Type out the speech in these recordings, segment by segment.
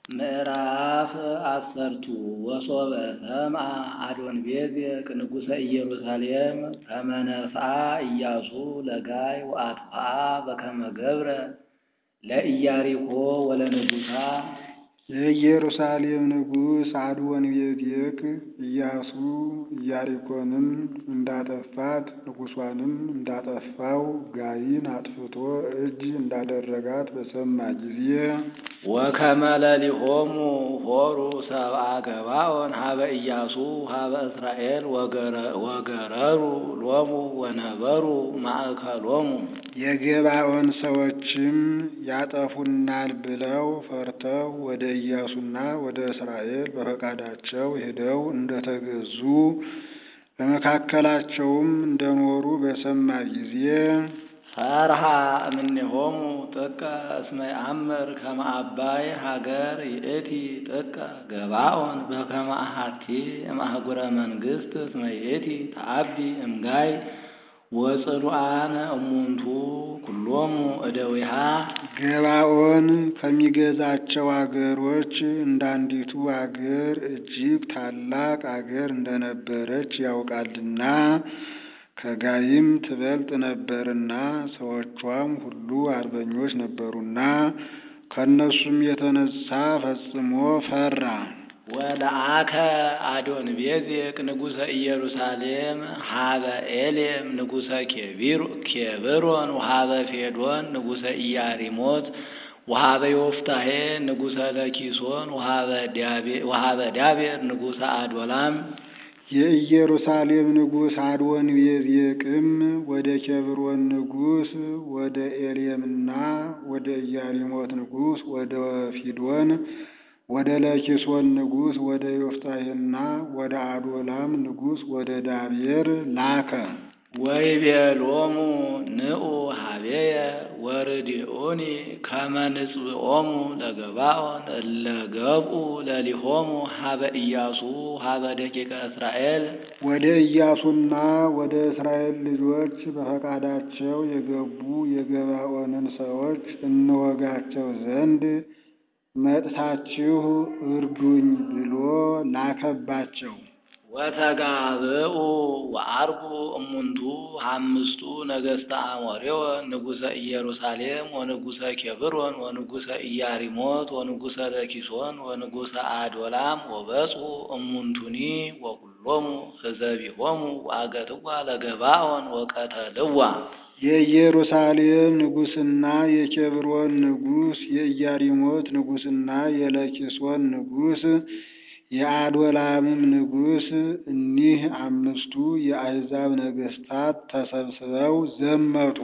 ምዕራፍ አሰርቱ ወሶበ ሰምዐ አዶንቤዜቅ ንጉሠ ኢየሩሳሌም ከመ ነሥአ ኢያሱ ለጋይ ወአጥፍአ በከመ ገብረ ለኢያሪኮ ወለንጉሣ የኢየሩሳሌም ንጉሥ አዶንቤዜቅ ኢያሱ ኢያሪኮንም እንዳጠፋት ንጉሷንም እንዳጠፋው ጋይን አጥፍቶ እጅ እንዳደረጋት በሰማ ጊዜ ወከመ ለሊሆሙ ሆሩ ሰብአ ገባኦን ሀበ ኢያሱ ሀበ እስራኤል ወገረሩ ሎሙ ወነበሩ ማእከሎሙ የገባኦን ሰዎችም ያጠፉናል ብለው ፈርተው ወደ ኢያሱና ወደ እስራኤል በፈቃዳቸው ሄደው እንደተገዙ በመካከላቸውም እንደኖሩ በሰማ ጊዜ ፈርሃ እምኔሆሙ ጥቀ እስመ ይአምር ከመ አባይ ሀገር ይእቲ ጥቀ ገባኦን በከመ አሐቲ እምአህጉረ መንግሥት እስመ ይእቲ ተአቢ እምጋይ ወጽኑዓነ እሙንቱ ኩሎሙ እደዊሃ ገባኦን ከሚገዛቸው አገሮች እንዳንዲቱ አገር እጅግ ታላቅ አገር እንደነበረች ያውቃልና ከጋይም ትበልጥ ነበርና ሰዎቿም ሁሉ አርበኞች ነበሩና ከእነሱም የተነሳ ፈጽሞ ፈራ። ወለአከ አዶንቤዜቅ ንጉሠ ኢየሩሳሌም ሀበ ኤሌም ንጉሠ ኬብሮን ወሀበ ፌዶን ንጉሠ ኢያሪሞት ወሀበ ዮፍታሔ ንጉሠ ለኪሶን ወሀበ ዳቤር ንጉሠ አዶላም የኢየሩሳሌም ንጉሥ አዶንቤዜቅም ወደ ኬብሮን ንጉሥ ወደ ኤሌምና ወደ ኢያሪሞት ንጉሥ ወደ ፊዶን ወደ ለኪሶን ንጉሥ ወደ ዮፍታሔና ወደ አዶላም ንጉሥ ወደ ዳቤር ላከ። ወይቤሎሙ ንዑ ሀቤየ ወርድኡኒ ከመ ንጽብኦሙ ለገባኦን እለ ገብኡ ለሊሆሙ ሀበ ኢያሱ ሀበ ደቂቀ እስራኤል ወደ ኢያሱና ወደ እስራኤል ልጆች በፈቃዳቸው የገቡ የገባኦንን ሰዎች እንወጋቸው ዘንድ መጥታችሁ እርዱኝ ብሎ ላከባቸው። ወተጋብኡ ወአርጉ እሙንቱ አምስቱ ነገሥተ አሞሬዎን ንጉሠ ኢየሩሳሌም ወንጉሠ ኬብሮን ወንጉሠ ኢያሪሞት ወንጉሠ ለኪሶን ወንጉሠ አዶላም ወበጽሑ እሙንቱኒ ወኩሎሙ ህዘቢሆሙ ወአገትዋ ለገባኦን ወቀተልዋ የኢየሩሳሌም ንጉሥና የኬብሮን ንጉሥ የኢያሪሞት ንጉሥና የለኪሶን ንጉሥ የአዶላምም ንጉሥ እኒህ አምስቱ የአሕዛብ ነገሥታት ተሰብስበው ዘመቱ።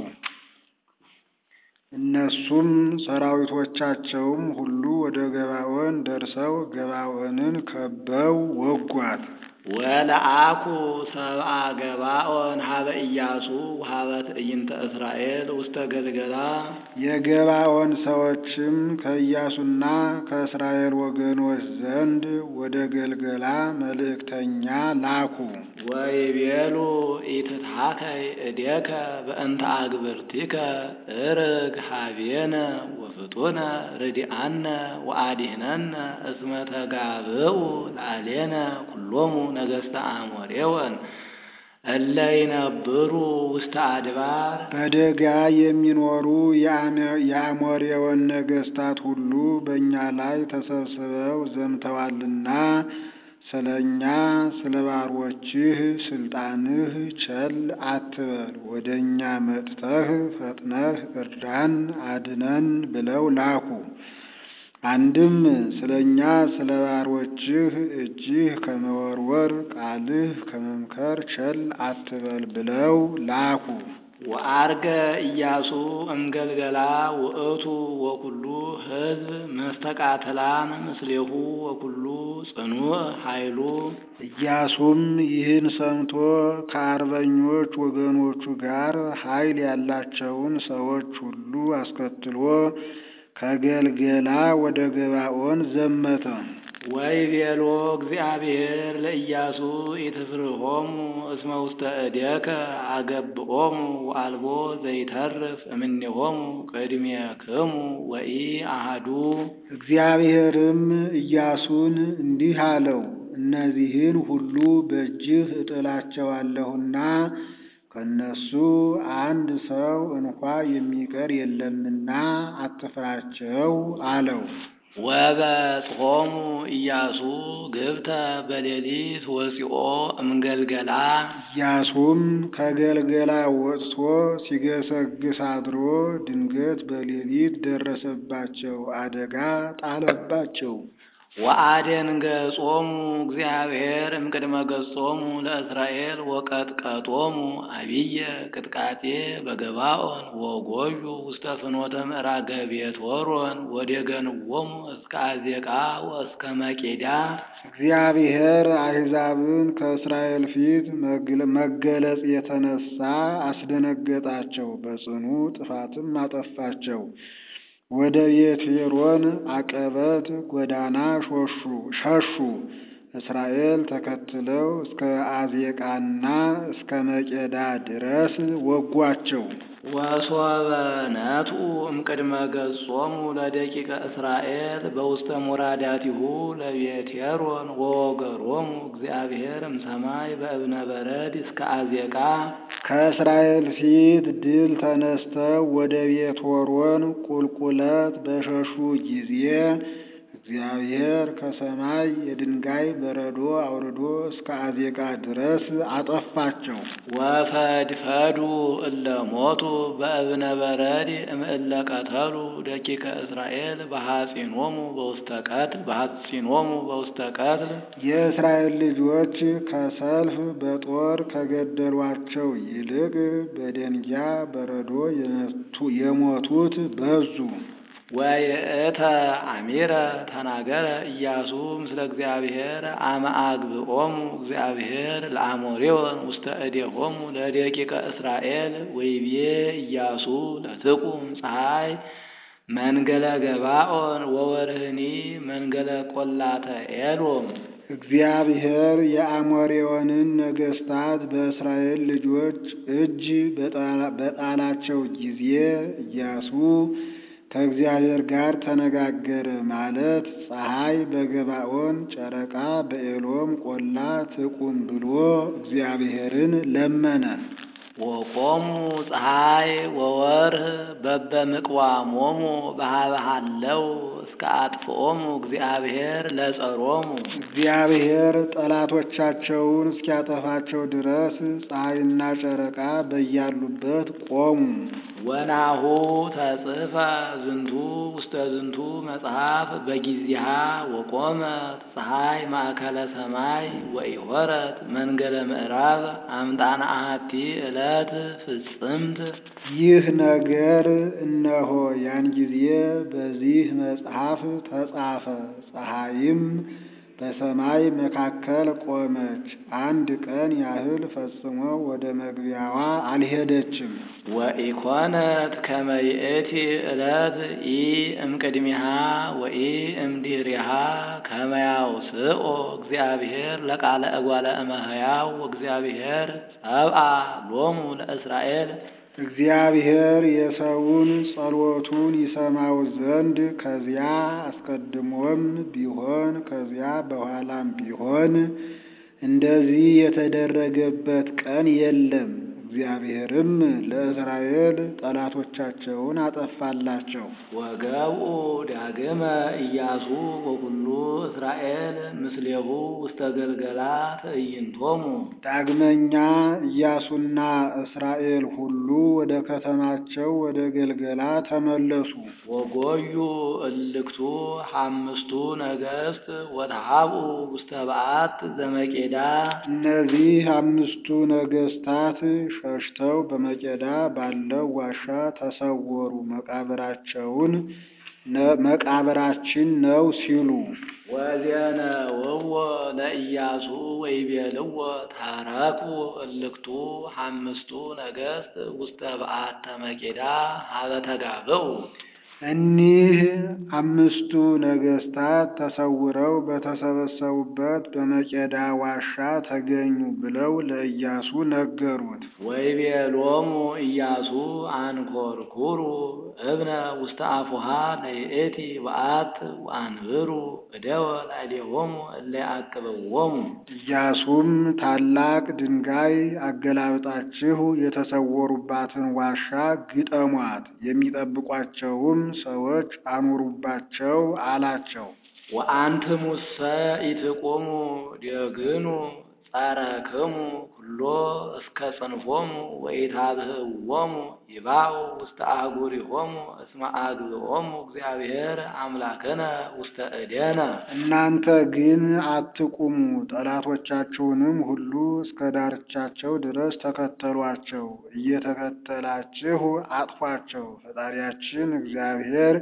እነሱም ሰራዊቶቻቸውም ሁሉ ወደ ገባዖን ደርሰው ገባዖንን ከበው ወጓት። ወለአኩ ሰብአ ገባኦን ሀበ ኢያሱ ሀበ ትዕይንተ እስራኤል ውስተ ገልገላ የገባዖን ሰዎችም ከኢያሱና ከእስራኤል ወገኖች ዘንድ ወደ ገልገላ መልእክተኛ ላኩ። ወይቤሉ ኢትትሃከይ እዴከ በእንተ አግብርቲከ እርግ ሀቤነ ወፍጡነ ርዲአነ ወአዲህነነ እስመ ተጋብኡ ላዕሌነ ኩሎሙ ነገሥተ አሞሬወን እለ ይነብሩ ውስተ አድባር በደጋ የሚኖሩ የአሞሬወን ነገሥታት ሁሉ በእኛ ላይ ተሰብስበው ዘምተዋልና ስለ እኛ ስለ ባሮችህ ስልጣንህ ቸል አትበል፣ ወደ እኛ መጥተህ ፈጥነህ እርዳን አድነን ብለው ላኩ። አንድም ስለ እኛ ስለ ባሮችህ እጅህ ከመወርወር ቃልህ ከመምከር ቸል አትበል ብለው ላኩ። ወአርገ ኢያሱ እምገልገላ ውእቱ ወኩሉ ሕዝብ መስተቃትላን ምስሌሁ ወኩሉ ጽኑዕ ኃይሉ። ኢያሱም ይህን ሰምቶ ከአርበኞች ወገኖቹ ጋር ኃይል ያላቸውን ሰዎች ሁሉ አስከትሎ ከገልገላ ወደ ገባዖን ዘመተ። ወይቤሎ እግዚአብሔር ለኢያሱ ኢትፍርሆሙ እስመ ውስተ እዴከ አገብኦሙ ወአልቦ ዘይተርፍ እምኔሆሙ ቅድሜክሙ ወኢ አሐዱ። እግዚአብሔርም ኢያሱን እንዲህ አለው፣ እነዚህን ሁሉ በእጅህ እጥላቸዋለሁና ከእነሱ አንድ ሰው እንኳ የሚቀር የለምና አትፍራቸው አለው። ወበጽሖሙ ኢያሱ ግብተ በሌሊት ወፂኦ እምገልገላ ኢያሱም ከገልገላ ወጥቶ ሲገሰግስ አድሮ ድንገት በሌሊት ደረሰባቸው፣ አደጋ ጣለባቸው። ወአደንገጾሙ እግዚአብሔር እምቅድመ ገጾሙ ለእስራኤል ወቀጥቀጦሙ አብየ ቅጥቃጤ በገባኦን ወጎዩ ውስተ ፍኖተ ምዕራገ ቤት ሆሮን ወደገንዎሙ እስከ አዜቃ ወእስከ መቄዳ። እግዚአብሔር አሕዛብን ከእስራኤል ፊት መገለጽ የተነሳ አስደነገጣቸው፣ በጽኑ ጥፋትም አጠፋቸው። ወደ ቤትሖሮን አቀበት ጎዳና ሸሹ። እስራኤል ተከትለው እስከ አዜቃና እስከ መቄዳ ድረስ ወጓቸው። ወሶበ ነትኡ እምቅድመ ገጾሙ ለደቂቀ እስራኤል በውስተ ሙራዳቲሁ ለቤትሖሮን ወወገሮሙ እግዚአብሔር እምሰማይ በእብነ በረድ እስከ አዜቃ። ከእስራኤል ፊት ድል ተነስተው ወደ ቤትሖሮን ቁልቁለት በሸሹ ጊዜ እግዚአብሔር ከሰማይ የድንጋይ በረዶ አውርዶ እስከ አዜቃ ድረስ አጠፋቸው። ወፈድፈዱ እለ ሞቱ በእብነ በረድ እምእለ ቀተሉ ደቂቀ እስራኤል በሐጺኖሙ በውስተ ቀትል በሐጺኖሙ በውስተ ቀትል። የእስራኤል ልጆች ከሰልፍ በጦር ከገደሏቸው ይልቅ በደንጊያ በረዶ የሞቱት በዙ። ወይእተ አሚረ ተናገረ ኢያሱ ምስለ እግዚአብሔር አመ አግብኦሙ እግዚአብሔር ለአሞሬዎን ውስተ እዴሆሙ ለደቂቀ እስራኤል ወይቤ ኢያሱ ለትቁም ፀሐይ መንገለ ገባኦን ወወርህኒ መንገለ ቆላተ ኤሎም። እግዚአብሔር የአሞሬዎንን ነገሥታት በእስራኤል ልጆች እጅ በጣላቸው ጊዜ ኢያሱ ከእግዚአብሔር ጋር ተነጋገረ ማለት ፀሐይ በገባኦን ጨረቃ በኤሎም ቆላ ትቁም ብሎ እግዚአብሔርን ለመነ። ወቆሙ ፀሐይ ወወርህ በበምቅዋሞሙ ባህበሃለው እስከ አጥፍኦሙ እግዚአብሔር ለጸሮሙ። እግዚአብሔር ጠላቶቻቸውን እስኪያጠፋቸው ድረስ ፀሐይና ጨረቃ በያሉበት ቆሙ። ወናሁ ተጽፈ ዝንቱ ውስተ ዝንቱ መጽሐፍ በጊዜሃ ወቆመት ፀሐይ ማእከለ ሰማይ ወኢሖረት መንገለ ምዕራብ አምጣነ አሐቲ ዕለት ፍጽምት። ይህ ነገር እነሆ ያን ጊዜ በዚህ መጽሐፍ ተጻፈ። ፀሐይም በሰማይ መካከል ቆመች፣ አንድ ቀን ያህል ፈጽሞ ወደ መግቢያዋ አልሄደችም። ወኢኮነት ከመ ይእቲ ዕለት ኢ እምቅድሚሃ ወኢ እምድኅሪሃ ከመ ያውስኦ እግዚአብሔር ለቃለ እጓለ እመሕያው ወእግዚአብሔር ጸብአ ሎሙ ለእስራኤል። እግዚአብሔር የሰውን ጸሎቱን ይሰማው ዘንድ ከዚያ አስቀድሞም ቢሆን ከዚያ በኋላም ቢሆን እንደዚህ የተደረገበት ቀን የለም። እግዚአብሔርም ለእስራኤል ጠላቶቻቸውን አጠፋላቸው። ወገብኡ ዳግመ ኢያሱ ወኩሉ እስራኤል ምስሌሁ ውስተ ገልገላ ትዕይንቶሙ። ዳግመኛ ኢያሱና እስራኤል ሁሉ ወደ ከተማቸው ወደ ገልገላ ተመለሱ። ወጎዩ እልክቱ ሐምስቱ ነገሥት ወተሃብኡ ውስተ በዓት ዘመቄዳ። እነዚህ አምስቱ ነገሥታት ሸሽተው በመቄዳ ባለው ዋሻ ተሰወሩ። መቃብራቸውን መቃብራችን ነው ሲሉ ወዜነውዎ ለኢያሱ ወይቤልዎ ታረኩ እልክቱ ሐምስቱ ነገሥት ውስተ በዓተ መቄዳ ሀበ ተጋብኡ። እኒህ አምስቱ ነገሥታት ተሰውረው በተሰበሰቡበት በመቄዳ ዋሻ ተገኙ ብለው ለኢያሱ ነገሩት። ወይቤሎሙ ኢያሱ አንኰርኵሩ እብነ ውስተ አፉሃ ለይእቲ በአት ወአንብሩ እደወ ላዕሌሆሙ እለ ይዓቅብዎሙ። ኢያሱም ታላቅ ድንጋይ አገላብጣችሁ የተሰወሩባትን ዋሻ ግጠሟት፣ የሚጠብቋቸውም ሰዎች አኑሩባቸው አላቸው። ወአንትሙሰ ኢትቁሙ ደግኑ ጸረክሙ ኩሎ እስከ ጽንፎሙ ወኢታብህዎሙ ይባኡ ውስተ አህጉሪሆሙ እስመ አግብኦሙ እግዚአብሔር አምላክነ ውስተ እዴነ። እናንተ ግን አትቁሙ፣ ጠላቶቻችሁንም ሁሉ እስከ ዳርቻቸው ድረስ ተከተሏቸው፣ እየተከተላችሁ አጥፏቸው። ፈጣሪያችን እግዚአብሔር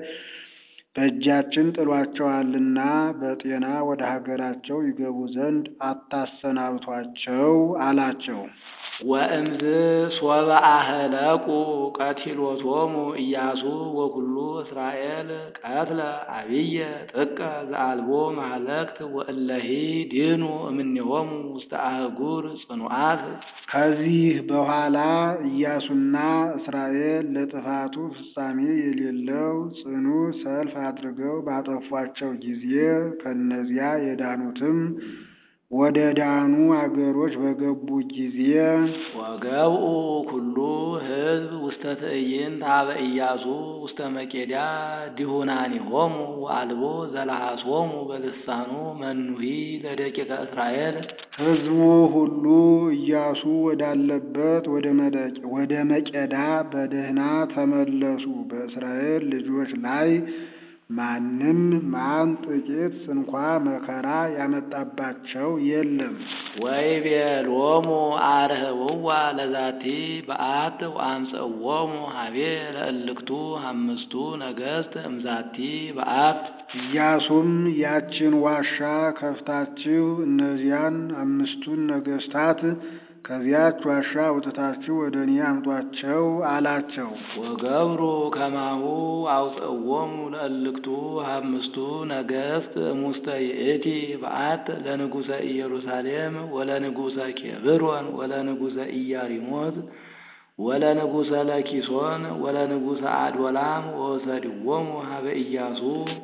በእጃችን ጥሏቸዋልና በጤና ወደ ሀገራቸው ይገቡ ዘንድ አታሰናብቷቸው አላቸው። ወእምዝ ሶበ አህለቁ ቀቲሎቶሙ ኢያሱ ወኩሉ እስራኤል ቀትለ አብየ ጥቀ ዘአልቦ ማህለቅት ወእለሂ ድኑ እምኔሆሙ ውስተ አህጉር ጽኑዓት። ከዚህ በኋላ ኢያሱና እስራኤል ለጥፋቱ ፍጻሜ የሌለው ጽኑ ሰልፍ አድርገው ባጠፏቸው ጊዜ ከእነዚያ የዳኑትም ወደ ዳኑ አገሮች በገቡ ጊዜ ወገብኡ ኩሉ ሕዝብ ውስተ ትዕይንት ኀበ ኢያሱ ውስተ መቄዳ ዲሁናኒሆሙ ወአልቦ ዘለሃሶሙ በልሳኑ መኑሂ ለደቂቀ እስራኤል። ሕዝቡ ሁሉ ኢያሱ ወዳለበት ወደ መቄዳ በደህና ተመለሱ። በእስራኤል ልጆች ላይ ማንም ማን ጥቂት ስንኳ መከራ ያመጣባቸው የለም። ወይቤሎሙ አርህብዋ ለዛቲ በአት ወአምጽእዎሙ ኀቤ ለእልክቱ አምስቱ ነገሥት እምዛቲ በአት። ኢያሱም ያችን ዋሻ ከፍታችሁ እነዚያን አምስቱን ነገሥታት ከዚያች ዋሻ አውጥታችሁ ወደ እኔ አምጧቸው አላቸው። ወገብሩ ከማሁ አውፅእዎሙ ለእልክቱ አምስቱ ነገሥት እሙስተ ይእቲ በአት ለንጉሠ ኢየሩሳሌም ወለንጉሠ ኬብሮን ወለንጉሠ ኢያሪሞት ወለንጉሠ ለኪሶን ወለንጉሠ አድወላም ወሰድዎሙ ኀበ ኢያሱ።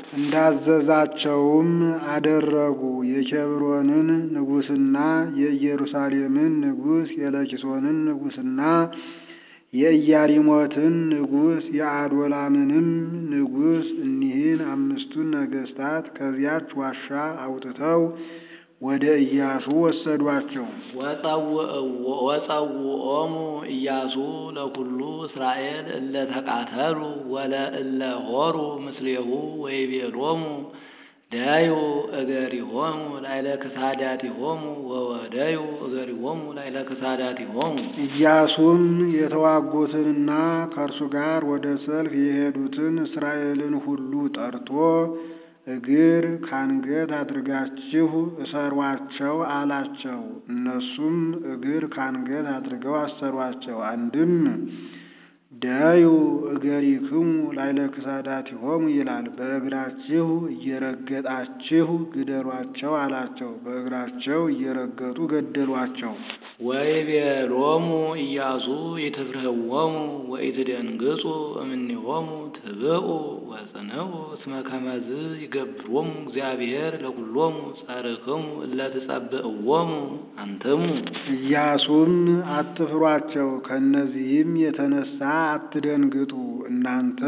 እንዳዘዛቸውም አደረጉ። የኬብሮንን ንጉሥና የኢየሩሳሌምን ንጉሥ የለኪሶንን ንጉሥና የኢያሪሞትን ንጉሥ የአዶላምንም ንጉሥ እኒህን አምስቱን ነገሥታት ከዚያች ዋሻ አውጥተው ወደ ኢያሱ ወሰዷቸው። ወጸውዖሙ ኢያሱ ለኩሉ እስራኤል እለ ተቃተሉ ወለእለ ሆሩ ምስሌሁ ወይቤሎሙ ዳዩ እገሪሆሙ ላይለ ክሳዳቲሆሙ ወወደዩ እገሪሆሙ ላይለ ክሳዳቲሆሙ። ኢያሱም የተዋጉትንና ከእርሱ ጋር ወደ ሰልፍ የሄዱትን እስራኤልን ሁሉ ጠርቶ እግር ካንገት አድርጋችሁ እሰሯቸው አላቸው። እነሱም እግር ካንገት አድርገው አሰሯቸው። አንድም ዳዩ እገሪክሙ ላይለ ክሳዳቲሆሙ ይላል። በእግራችሁ እየረገጣችሁ ግደሏቸው አላቸው። በእግራቸው እየረገጡ ገደሏቸው። ወይቤሎሙ ኢያሱ ኢትፍርህዎሙ ወኢትደንግጹ እምኔሆሙ ትብኡ ወጽንዑ እስመ ከመዝ ይገብሮሙ እግዚአብሔር ለኩሎሙ ጸርክሙ እለ ትጸብእዎሙ አንትሙ። ኢያሱም አትፍሯቸው፣ ከእነዚህም የተነሳ አትደንግጡ። እናንተ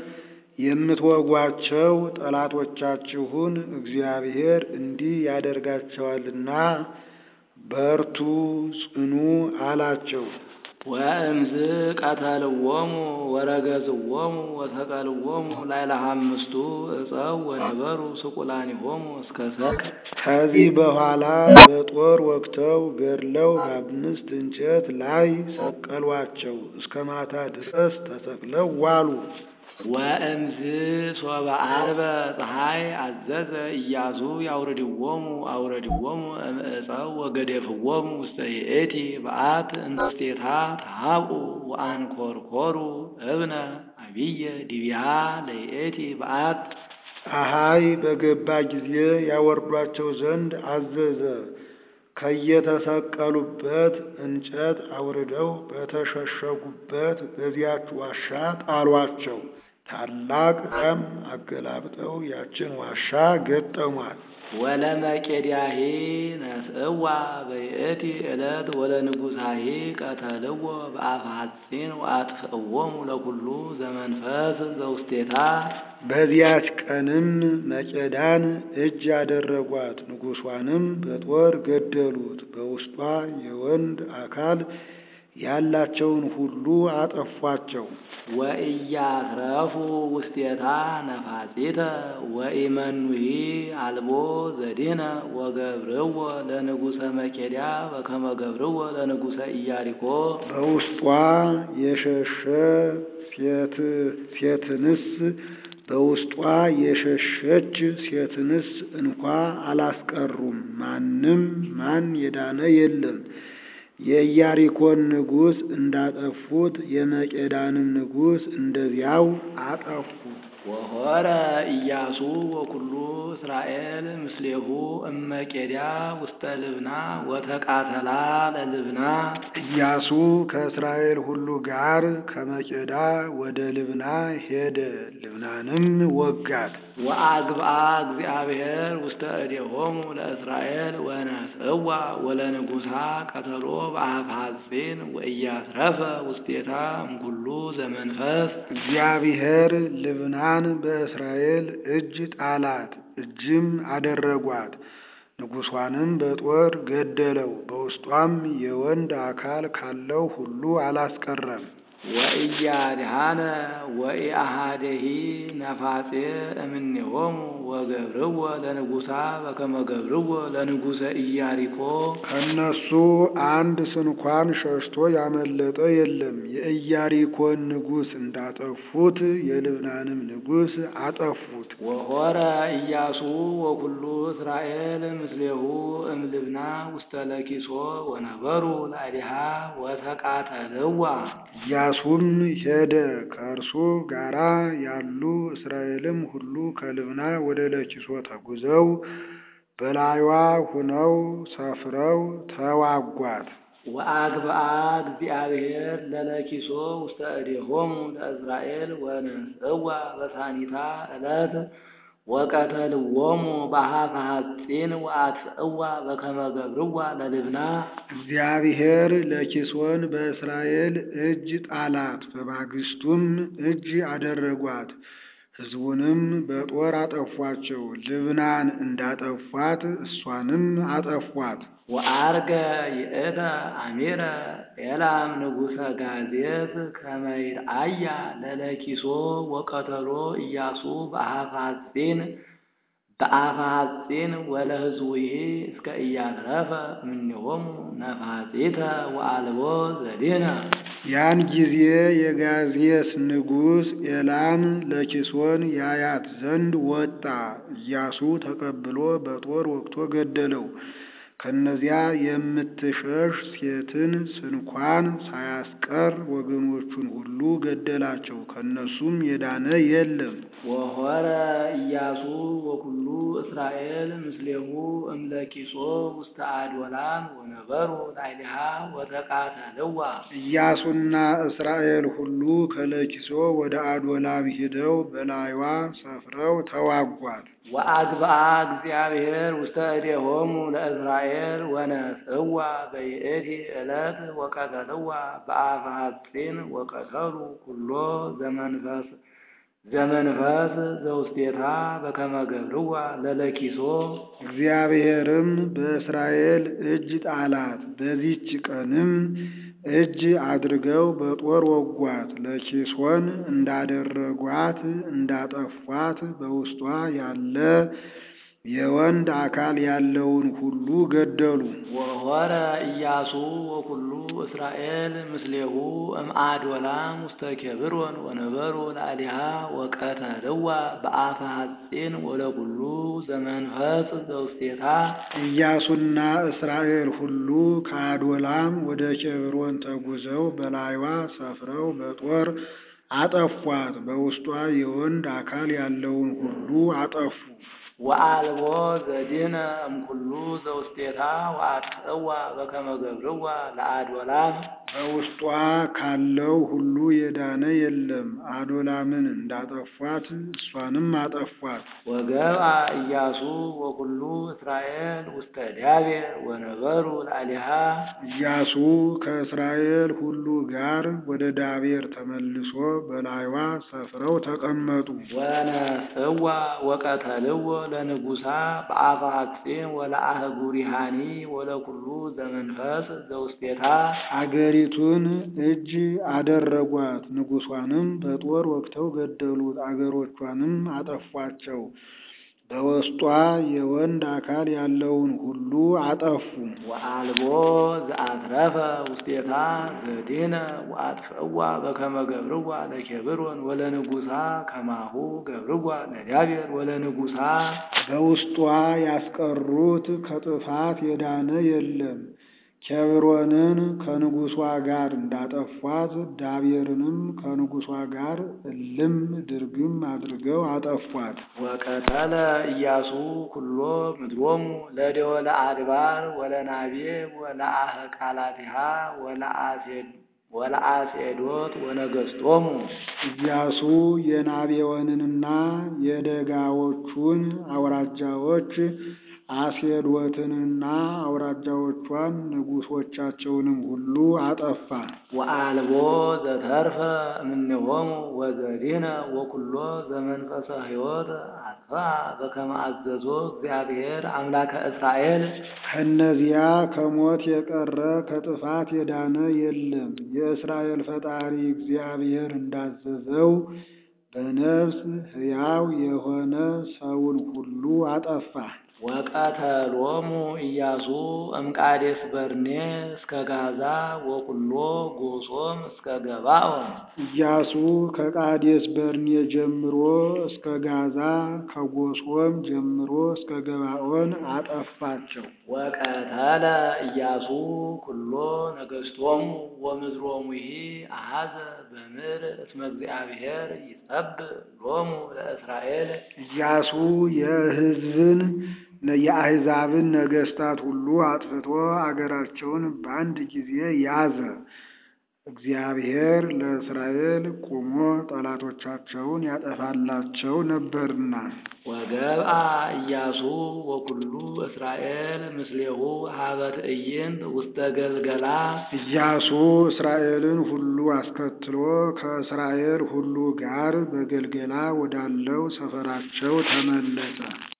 የምትወጓቸው ጠላቶቻችሁን እግዚአብሔር እንዲህ ያደርጋቸዋልና በርቱ፣ ጽኑ አላቸው። ወእምዝ ቀተልዎሙ ወረገዝዎሙ ወሰቀልዎሙ ላዕለ አምስቱ ዕፀው ወነበሩ ስቁላኒሆሙ እስከ ሰቅ። ከዚህ በኋላ በጦር ወግተው ገድለው በአምስት እንጨት ላይ ሰቀሏቸው። እስከ ማታ ድረስ ተሰቅለው ዋሉ። ወእምዝ ሶበ ዓርበ ፀሐይ አዘዘ ኢያሱ ያውርድዎሙ አውረድዎሙ እምዕፀው ወገደፍዎሙ ውስተ ይእቲ በአት እንስቴታ ተሃብኡ ወአንኰርኰሩ እብነ ነቢየ ዲቢያ ለይእቲ በአት ፀሐይ በገባ ጊዜ ያወርዷቸው ዘንድ አዘዘ። ከየተሰቀሉበት እንጨት አውርደው በተሸሸጉበት በዚያች ዋሻ ጣሏቸው። ታላቅ ደም አገላብጠው ያችን ዋሻ ገጠሟት። ወለመቄድያሂ ነስእዋ በይእቲ ዕለት ወለንጉሳሂ ቀተልዎ በአፈ ሐጺን ወአጥፍእዎሙ ለኩሉ ዘመንፈስ ዘውስቴታ በዚያች ቀንም መቄዳን እጅ ያደረጓት፣ ንጉሷንም በጦር ገደሉት። በውስጧ የወንድ አካል ያላቸውን ሁሉ አጠፏቸው። ወኢያትረፉ ውስቴታ ነፋጺተ ወኢመኑሂ አልቦ ዘዲነ ወገብርዎ ለንጉሰ መቄድያ በከመ ገብርዎ ለንጉሰ ኢያሪኮ በውስጧ የሸሸ ሴት ሴትንስ በውስጧ የሸሸች ሴትንስ እንኳ አላስቀሩም። ማንም ማን የዳነ የለም። የኢያሪኮን ንጉሥ እንዳጠፉት የመቄዳንም ንጉሥ እንደዚያው አጠፉት። ወሆረ ኢያሱ ወኩሉ እስራኤል ምስሌሁ እመቄድያ ውስተ ልብና ወተቃተላ ለልብና ኢያሱ ከእስራኤል ሁሉ ጋር ከመቄዳ ወደ ልብና ሄደ፣ ልብናንም ወጋት። ወአግብአ እግዚአብሔር ውስተ እዴሆሙ ለእስራኤል ወነስእዋ ወለንጉሳ ቀተሎ በአፈ ሐጺን ወኢያትረፈ ውስቴታ እምኩሉ ዘመንፈስ እግዚአብሔር ልብናን በእስራኤል እጅ ጣላት፣ እጅም አደረጓት። ንጉሷንም በጦር ገደለው። በውስጧም የወንድ አካል ካለው ሁሉ አላስቀረም። ወኢያድሃነ ወኢአሃደሂ ነፋጼ እምኔሆሙ ወገብርዎ ለንጉሳ በከመ ገብርዎ ለንጉሰ ኢያሪኮ ከእነሱ አንድ ስንኳን ሸሽቶ ያመለጠ የለም። የኢያሪኮን ንጉሥ እንዳጠፉት የልብናንም ንጉሥ አጠፉት። ወሆረ ኢያሱ ወኩሉ እስራኤል ምስሌሁ እምልብና ውስተ ለኪሶ ወነበሩ ላዕሌሃ ወተቃተልዋ ኢያሱም ሄደ፣ ከእርሱ ጋራ ያሉ እስራኤልም ሁሉ ከልብና ወደ ለኪሶ ተጉዘው በላዩዋ ሁነው ሰፍረው ተዋጓት። ወአግብአ እግዚአብሔር ለለኪሶ ውስተ እዴሆሙ ለእስራኤል ወነስእዋ በሳኒታ ዕለት ወቀተልዎሙ በአፈ ሐጺን ወአጥፍእዋ በከመ ገብርዋ ለልብና እግዚአብሔር ለኪሶን በእስራኤል እጅ ጣላት፣ በማግስቱም እጅ አደረጓት። ሕዝቡንም በጦር አጠፏቸው። ልብናን እንዳጠፏት እሷንም አጠፏት። ወአርገ ይእተ አሚረ ኤላም ንጉሰ ጋዜት ከመ ይርአያ ለለኪሶ ወቀተሎ ኢያሱ በአፈ ሐጺን በአፈ ሐጺን ወለሕዝቡሂ እስከ ኢያትረፈ እምኔሆሙ ነፋጺተ ወአልቦ ዘዲነ ያን ጊዜ የጋዜስ ንጉሥ ኤላም ለኪሶን ያያት ዘንድ ወጣ። ኢያሱ ተቀብሎ በጦር ወግቶ ገደለው። ከነዚያ የምትሸሽ ሴትን ስንኳን ሳያስቀር ወገኖቹን ሁሉ ገደላቸው። ከነሱም የዳነ የለም። ወሆረ ኢያሱ ወኩሉ እስራኤል ምስሌሁ እምለኪሶ ውስተ አድወላም ወነበሩ ላዕሌሃ ወተቃተልዋ ኢያሱና እስራኤል ሁሉ ከለኪሶ ወደ አዶላም ሂደው በላይዋ ሰፍረው ተዋጓት። ወአግብአ እግዚአብሔር ውስተ እዴሆሙ ለእስራኤል ወነስእዋ በይእቲ ዕለት ወቀተልዋ በአፈ ሐጺን ወቀተሉ ኩሎ ዘመንፈስ ዘመንፈስ ዘውስቴታ በከመ ገብርዋ ለለኪሶ እግዚአብሔርም በእስራኤል እጅ ጣላት። በዚች ቀንም እጅ አድርገው በጦር ወጓት። ለኪሶን እንዳደረጓት እንዳጠፏት በውስጧ ያለ የወንድ አካል ያለውን ሁሉ ገደሉ። ወሆረ ኢያሱ ወኩሉ እስራኤል ምስሌሁ እምአዶላም ውስተ ኬብሮን ወነበሩ ላዕሌሃ ወቀተልዋ በአፈ ሐጺን ወለኩሉ ዘመንፈስ ዘውስቴታ ኢያሱና እስራኤል ሁሉ ከአዶላም ወደ ኬብሮን ተጉዘው በላይዋ ሰፍረው በጦር አጠፏት። በውስጧ የወንድ አካል ያለውን ሁሉ አጠፉ። ወአልቦ ዘዲነ እምኩሉ ዘውስቴታ ወአጥፍእዋ በከመ ገብርዋ ለአድወላም በውስጧ ካለው ሁሉ የዳነ የለም። አዶላምን እንዳጠፏት እሷንም አጠፏት። ወገብአ ኢያሱ ወኩሉ እስራኤል ውስተ ዳቤር ወነበሩ ላዕሌሃ ኢያሱ ከእስራኤል ሁሉ ጋር ወደ ዳቤር ተመልሶ በላይዋ ሰፍረው ተቀመጡ። ወነስእዋ ወቀተልዎ ለንጉሳ በአፈ ሐጺን ወለአህጉሪሃኒ ወለኩሉ ዘመንፈስ ዘውስቴታ አገሪቱን እጅ አደረጓት። ንጉሷንም በጦር ወግተው ገደሉት። አገሮቿንም አጠፏቸው። በውስጧ የወንድ አካል ያለውን ሁሉ አጠፉ። ወአልቦ ዘአትረፈ ውስቴታ ዘዲነ ወአጥፍእዋ በከመ ገብርዋ ለኬብሮን ወለንጉሳ ከማሁ ገብርዋ ለዳቤር ወለንጉሳ በውስጧ ያስቀሩት ከጥፋት የዳነ የለም። ኬብሮንን ከንጉሷ ጋር እንዳጠፏት ዳቤርንም ከንጉሷ ጋር እልም ድርግም አድርገው አጠፏት። ወቀተለ ኢያሱ ኩሎ ምድሮሙ ለደወለ አድባር ወለናቤ ወለአህቃላቲሃ ወለአሴድ ወለአሴዶት ወነገስቶሙ ኢያሱ የናቤወንንና የደጋዎቹን አውራጃዎች አሴዶትንና አውራጃዎቿን ንጉሶቻቸውንም ሁሉ አጠፋ። ወአልቦ ዘተርፈ እምኔሆሙ ወዘዲነ ወኩሎ ዘመንፈሰ ሕይወት አጥፍአ በከመ አዘዞ እግዚአብሔር አምላከ እስራኤል ከእነዚያ ከሞት የቀረ ከጥፋት የዳነ የለም። የእስራኤል ፈጣሪ እግዚአብሔር እንዳዘዘው በነፍስ ሕያው የሆነ ሰውን ሁሉ አጠፋ። ወቀተሎሙ ኢያሱ እምቃዴስ በርኔ እስከ ጋዛ ወኩሎ ጎሶም እስከ ገባኦን ኢያሱ ከቃዴስ በርኔ ጀምሮ እስከ ጋዛ ከጎሶም ጀምሮ እስከ ገባኦን አጠፋቸው። ወቀተለ ኢያሱ ኩሎ ነገስቶሙ ወምድሮሙሂ አሐዘ በምድር እስመ እግዚአብሔር ይጸብእ ሎሙ ለእስራኤል ኢያሱ የሕዝብን የአሕዛብን ነገስታት ሁሉ አጥፍቶ አገራቸውን በአንድ ጊዜ ያዘ። እግዚአብሔር ለእስራኤል ቆሞ ጠላቶቻቸውን ያጠፋላቸው ነበርና። ወገብአ ኢያሱ ወኩሉ እስራኤል ምስሌሁ ሀበ ትዕይንት ውስተ ገልገላ ኢያሱ እስራኤልን ሁሉ አስከትሎ ከእስራኤል ሁሉ ጋር በገልገላ ወዳለው ሰፈራቸው ተመለሰ።